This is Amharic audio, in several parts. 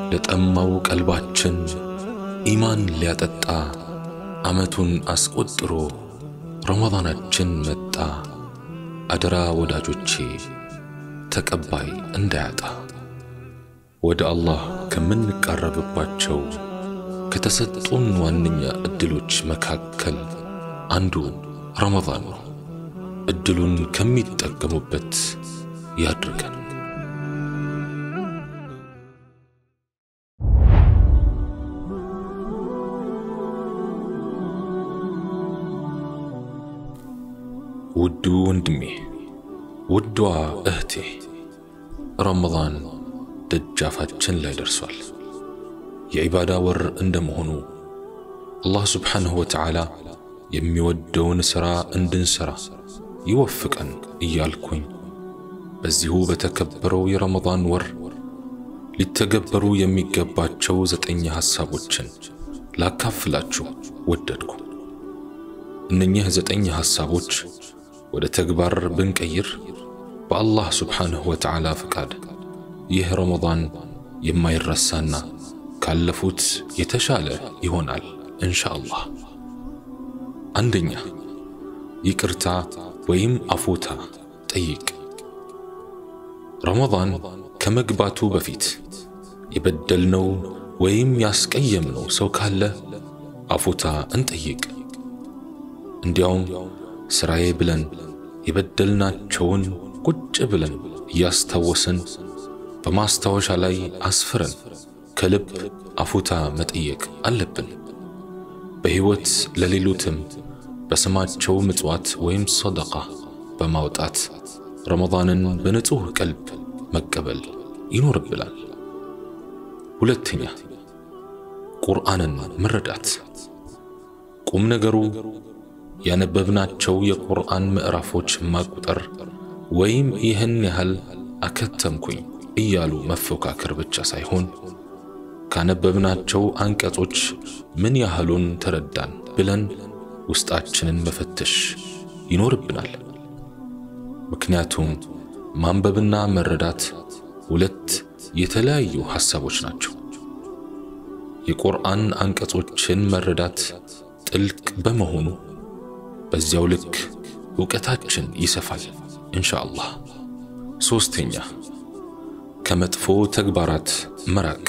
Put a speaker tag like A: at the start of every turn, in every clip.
A: ለጠማው ቀልባችን ኢማን ሊያጠጣ ዓመቱን አስቆጥሮ ረመዳናችን መጣ። አደራ ወዳጆቼ ተቀባይ እንዳያጣ ወደ አላህ ከምንቃረብባቸው ከተሰጡን ዋነኛ ዕድሎች መካከል አንዱ ረመዳን ነው። ዕድሉን ከሚጠቀሙበት ያድርገን። ውዱ ወንድሜ፣ ውዷ እህቴ፣ ረመዳን ደጃፋችን ላይ ደርሷል። የዒባዳ ወር እንደመሆኑ አላህ ስብሓንሁ ወተዓላ የሚወደውን ሥራ እንድንሠራ ይወፍቀን እያልኩኝ በዚሁ በተከበረው የረመዳን ወር ሊተገበሩ የሚገባቸው ዘጠኝ ሐሳቦችን ላካፍላችሁ ወደድኩ። እነኚህ ዘጠኝ ሐሳቦች ወደ ተግባር ብንቀይር በአላህ ስብሓንሁ ወተዓላ ፍቃድ ይህ ረመዳን የማይረሳና ካለፉት የተሻለ ይሆናል እንሻአላህ። አንደኛ ይቅርታ ወይም አፉታ ጠይቅ። ረመዳን ከመግባቱ በፊት የበደልነው ወይም ያስቀየምነው ሰው ካለ አፉታ እንጠይቅ። እንዲያውም ሥራዬ ብለን የበደልናቸውን ቁጭ ብለን እያስታወስን በማስታወሻ ላይ አስፍረን ከልብ አፉታ መጠየቅ አለብን። በሕይወት ለሌሉትም በስማቸው ምጽዋት ወይም ሰደቃ በማውጣት ረመዳንን በንጹሕ ቀልብ መቀበል ይኖርብናል። ሁለተኛ ቁርአንን መረዳት። ቁም ነገሩ ያነበብናቸው የቁርአን ምዕራፎች ማቁጠር ወይም ይህን ያህል አከተምኩኝ እያሉ መፎካከር ብቻ ሳይሆን ካነበብናቸው አንቀጾች ምን ያህሉን ተረዳን ብለን ውስጣችንን መፈተሽ ይኖርብናል። ምክንያቱም ማንበብና መረዳት ሁለት የተለያዩ ሐሳቦች ናቸው። የቁርአን አንቀጾችን መረዳት ጥልቅ በመሆኑ በዚያው ልክ ዕውቀታችን ይሰፋል ኢንሻአላህ። ሦስተኛ ከመጥፎ ተግባራት መራቅ።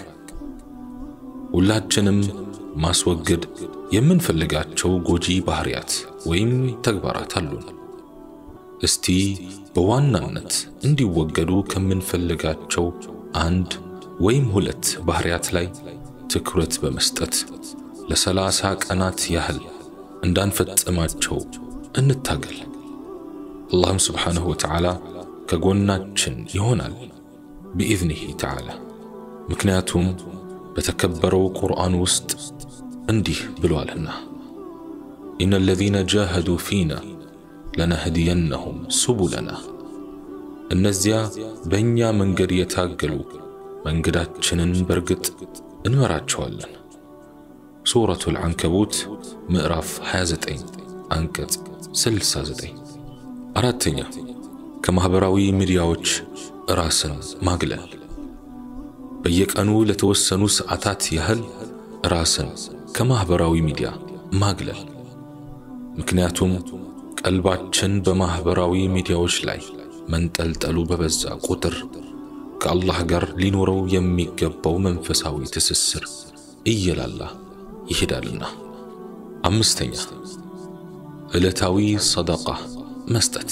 A: ሁላችንም ማስወገድ የምንፈልጋቸው ጎጂ ባህሪያት ወይም ተግባራት አሉን። እስቲ በዋናነት እንዲወገዱ ከምንፈልጋቸው አንድ ወይም ሁለት ባህሪያት ላይ ትኩረት በመስጠት ለሰላሳ ቀናት ያህል እንዳንፈጽማቸው እንታገል። አላህም ስብሓንሁ ወተዓላ ከጎናችን ይሆናል ቢኢዝኒሂ ተዓላ። ምክንያቱም በተከበረው ቁርአን ውስጥ እንዲህ ብሏልና ኢነ አለዚነ ጃሃዱ ፊና ለነህዲየነሁም ሱቡለና፣ እነዚያ በእኛ መንገድ የታገሉ መንገዳችንን በርግጥ እንመራቸዋለን። ሱረቱል ዐንከቡት ምዕራፍ 29 አንቀጽ 69። አራተኛ ከማኅበራዊ ሚዲያዎች ራስን ማግለል። በየቀኑ ለተወሰኑ ሰዓታት ያህል ራስን ከማኅበራዊ ሚዲያ ማግለል። ምክንያቱም ቀልባችን በማኅበራዊ ሚዲያዎች ላይ መንጠልጠሉ በበዛ ቁጥር ከአላህ ጋር ሊኖረው የሚገባው መንፈሳዊ ትስስር እየላላ ይሄዳልና። አምስተኛ ዕለታዊ ሰደቃ መስጠት።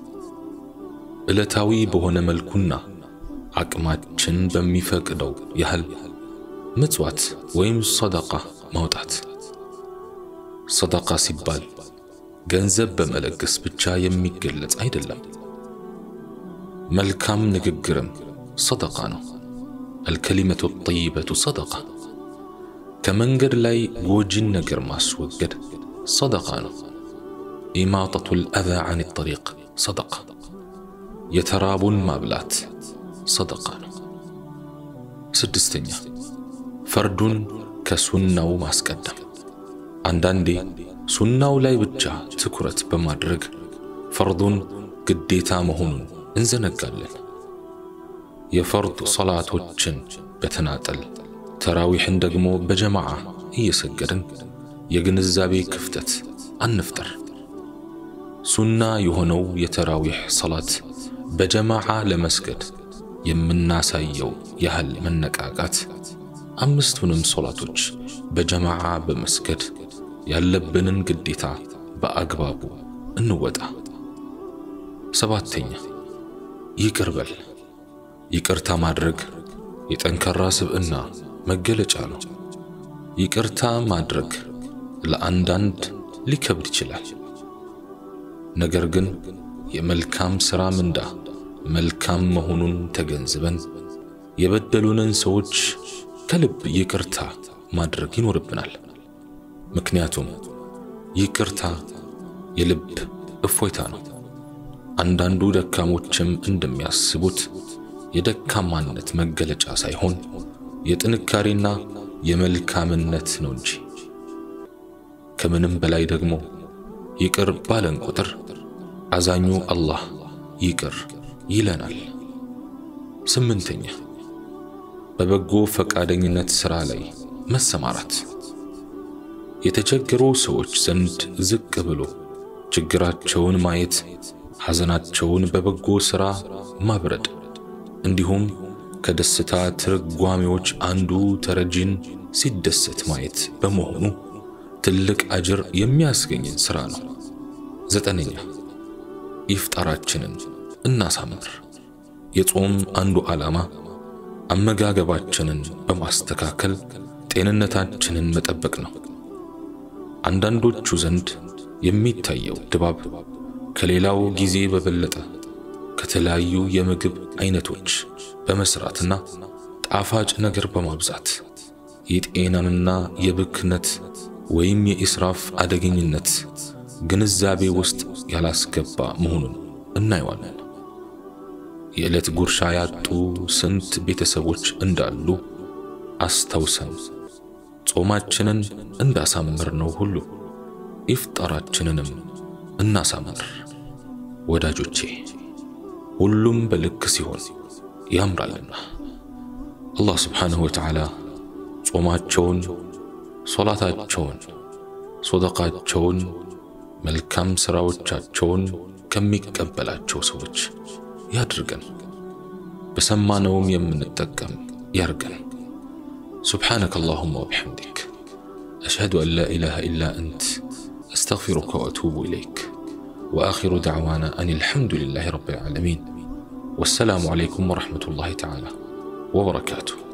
A: ዕለታዊ በሆነ መልኩና አቅማችን በሚፈቅደው ያህል ምጽዋት ወይም ሰደቃ ማውጣት። ሰደቃ ሲባል ገንዘብ በመለገስ ብቻ የሚገለጽ አይደለም። መልካም ንግግርም ሰደቃ ነው። አልከሊመቱ ጠይበቱ ሰደቃ። ከመንገድ ላይ ጎጂን ነገር ማስወገድ ሰደቃ ነው። ኢማጠቱል አዛ አን ጠሪቅ ሰደቃ። የተራቡን ማብላት ሰደቃ ነው። ስድስተኛ ፈርዱን ከሱናው ማስቀደም። አንዳንዴ ሱናው ላይ ብቻ ትኩረት በማድረግ ፈርዱን ግዴታ መሆኑን እንዘነጋለን። የፈርድ ሰላቶችን በተናጠል ተራዊሕን ደግሞ በጀማዓ እየሰገድን የግንዛቤ ክፍተት አንፍጠር። ሱና የሆነው የተራዊሕ ሰላት በጀማዓ ለመስገድ የምናሳየው ያህል መነቃቃት አምስቱንም ሶላቶች በጀማዓ በመስገድ ያለብንን ግዴታ በአግባቡ እንወጣ። ሰባተኛ ይቅር በል። ይቅርታ ማድረግ የጠንካራ ስብዕና መገለጫ ነው። ይቅርታ ማድረግ ለአንዳንድ ሊከብድ ይችላል። ነገር ግን የመልካም ሥራ ምንዳ መልካም መሆኑን ተገንዝበን የበደሉንን ሰዎች ከልብ ይቅርታ ማድረግ ይኖርብናል። ምክንያቱም ይቅርታ የልብ እፎይታ ነው። አንዳንዱ ደካሞችም እንደሚያስቡት የደካማነት መገለጫ ሳይሆን የጥንካሬና የመልካምነት ነው እንጂ። ከምንም በላይ ደግሞ ይቅር ባለን ቁጥር አዛኙ አላህ ይቅር ይለናል። ስምንተኛ በበጎ ፈቃደኝነት ሥራ ላይ መሰማራት የተቸገሩ ሰዎች ዘንድ ዝቅ ብሎ ችግራቸውን ማየት፣ ሐዘናቸውን በበጎ ሥራ ማብረድ እንዲሁም ከደስታ ትርጓሜዎች አንዱ ተረጂን ሲደሰት ማየት በመሆኑ ትልቅ አጅር የሚያስገኝን ሥራ ነው። ዘጠነኛ ኢፍጣራችንን እናሳምር። የጾም አንዱ ዓላማ አመጋገባችንን በማስተካከል ጤንነታችንን መጠበቅ ነው። አንዳንዶቹ ዘንድ የሚታየው ድባብ ከሌላው ጊዜ በበለጠ ከተለያዩ የምግብ አይነቶች በመስራትና ጣፋጭ ነገር በማብዛት የጤናንና የብክነት ወይም የኢስራፍ አደገኝነት ግንዛቤ ውስጥ ያላስገባ መሆኑን እናየዋለን። የዕለት ጉርሻ ያጡ ስንት ቤተሰቦች እንዳሉ አስታውሰን ጾማችንን እንዳሳምር ነው ሁሉ ኢፍጣራችንንም እናሳምር። ወዳጆቼ ሁሉም በልክ ሲሆን ያምራልና አላህ ስብሓንሁ ወተዓላ ጾማቸውን፣ ሶላታቸውን፣ ሶደቃቸውን፣ መልካም ሥራዎቻቸውን ከሚቀበላቸው ሰዎች ያድርገን። በሰማነውም የምንጠቀም ያርገን። سبحانك اللهم وبحمدك أشهد أن لا إله إلا أنت أستغفرك وأتوب إليك وآخر دعوانا أن الحمد لله رب العالمين والسلام عليكم ورحمة الله تعالى وبركاته